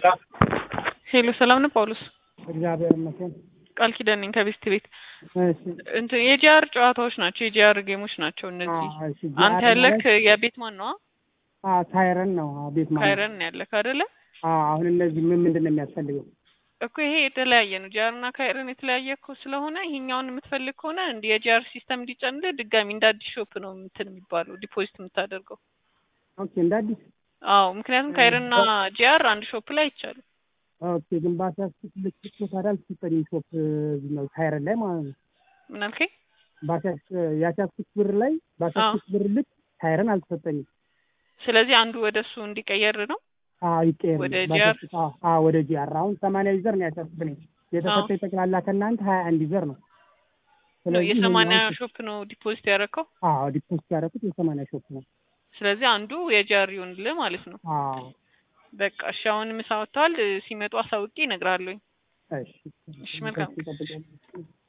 ሄሎ ሰላም ነው ጳውሎስ? እግዚአብሔር ይመስገን። ቃል ኪዳን ነኝ ከቤስት ቤት። እሺ እንትን የጂአር ጨዋታዎች ናቸው፣ የጂአር ጌሞች ናቸው እነዚህ። አዎ፣ እሺ አንተ ያለክ የቤት ማን ነው? አ ካይረን ነው አ ቤት ማለት ካይረን ነው ያለክ አይደለ? አ አሁን እነዚህ ምን ምንድን ነው የሚያስፈልገው? እኮ ይሄ የተለያየ ነው። ጂአር እና ካይረን የተለያየ እኮ ስለሆነ ይሄኛውን የምትፈልግ ከሆነ እንዲ የጂአር ሲስተም እንዲጨንልህ ድጋሚ እንደ አዲስ ሾፕ ነው እንትን የሚባለው ዲፖዚት የምታደርገው። ኦኬ እንደ አዲስ አዎ፣ ምክንያቱም ካይረን እና ጂአር አንድ ሾፕ ላይ አይቻልም። ኦኬ ግን ባሲያስኩት ልክ እኮ ታዲያ አልተሰጠኝም ሾፕ እዚህ ነው ካይረን ላይ ማለት ነው። ምን አልከኝ? ባሲያስ ያሲያስኩት ብር ላይ ባሲያስኩት ብር ልክ ካይረን አልተሰጠኝም። ስለዚህ አንዱ ወደ እሱ እንዲቀየር ነው። አዎ ይቀየር ወደ ባሲያስኩት- ጂአር? አዎ አዎ ወደ ጂአር አሁን ሰማንያ ዩዘር ነው ያሲያስኩት እኔ የተሰጠኝ ጠቅላላ ከእናንተ ሀያ አንድ ዩዘር ነው። ስለዚህ የሰማንያ ይሄኛውን- ሾፕ ነው ዲፖዚት ያደረከው። አዎ ዲፖዚት ያደረኩት የሰማንያ ሾፕ ነው። ስለዚህ አንዱ የጂአር ይሆንልህ ማለት ነው። አዎ በቃ እሺ፣ አሁን ምሳ ወጥተዋል። ሲመጡ አሳውቄ እነግርሃለሁኝ። እሺ እሺ፣ መልካም። ይጠብቃል።